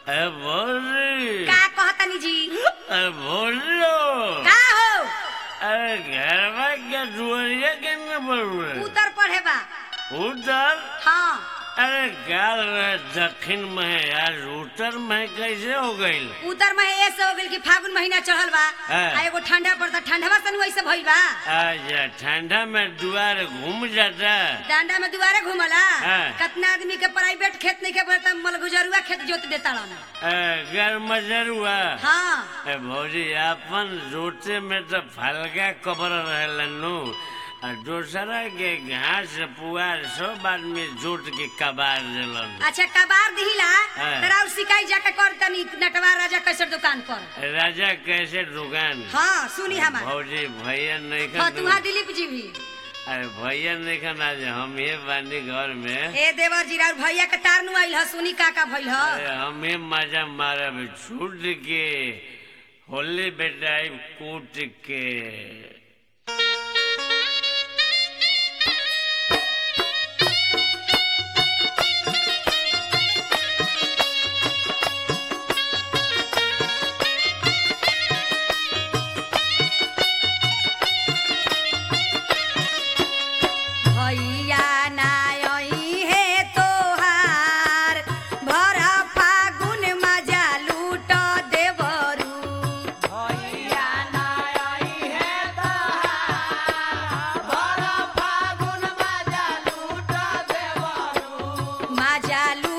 ए बोली का कहतनी जी ए बोलो का हो अरे घर में क्या दुआरिया करने पड़े उतर पढ़े बा उधर हाँ अरे गाल रहे दक्षिण में यार उत्तर में कैसे हो गई उतर में ऐसे हो गइल कि फागुन महीना चढ़ल बा हाँ। आ एगो ठंडा पड़ता ठंडवा सन वैसे भइल बा अच्छा ठंडा में द्वार घूम जाता डांडा में दुबारा घूमला हाँ। कितना आदमी के प्राइवेट खेत नहीं के पड़ता मलगुजरुआ खेत जोत देता रहना घर मजरुआ हाँ ए भौजी अपन जोते में तो फलका कबर रहलनु और दूसरा के घास पुआर सब आदमी जोत के कबार दिलन अच्छा कबार दिहिला हाँ। तरा और शिकाई जाके कर तनी नटवा राजा कैसर दुकान पर राजा कैसे दुकान हाँ सुनी हमार भौजी भैया नहीं फतुहा खन दिलीप जी भी अरे भैया नहीं खन आज हम ये बानी घर में ए देवर जी और भैया के तारनु आइल ह सुनी का का भइल ह अरे हम ही मजा मारब छूट के होली बेटाई कूट के भैया ना आई है तोहार भर फागुन मजा लूट देवरू मजा लूट